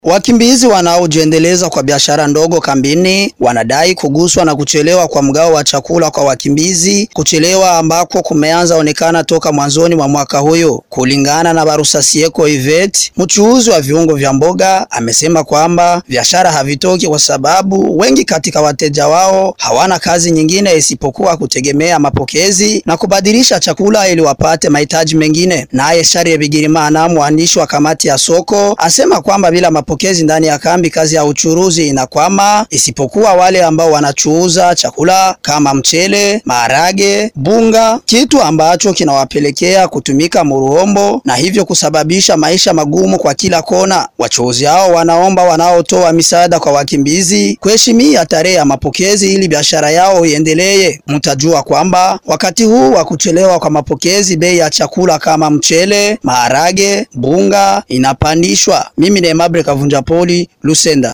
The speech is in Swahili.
Wakimbizi wanaojiendeleza kwa biashara ndogo kambini wanadai kuguswa na kuchelewa kwa mgao wa chakula kwa wakimbizi, kuchelewa ambako kumeanza onekana toka mwanzoni mwa mwaka huyo. Kulingana na Barusasieko Ivet, mchuuzi wa viungo vya mboga, amesema kwamba biashara havitoki kwa sababu wengi katika wateja wao hawana kazi nyingine isipokuwa kutegemea mapokezi na kubadilisha chakula ili wapate mahitaji mengine. Naye Sharie Bigirimana, mwandishi wa kamati ya soko, asema kwamba bila mapokezi ndani ya kambi kazi ya uchuruzi inakwama, isipokuwa wale ambao wanachuuza chakula kama mchele, maharage, bunga, kitu ambacho kinawapelekea kutumika muruhombo na hivyo kusababisha maisha magumu kwa kila kona. Wachuuzi hao wanaomba wanaotoa misaada kwa wakimbizi kuheshimia tarehe ya mapokezi ili biashara yao iendelee. Mtajua kwamba wakati huu wa kuchelewa kwa mapokezi, bei ya chakula kama mchele, maharage, bunga inapandishwa. Mimi ni Aimable Kavunja Poli, Lusenda.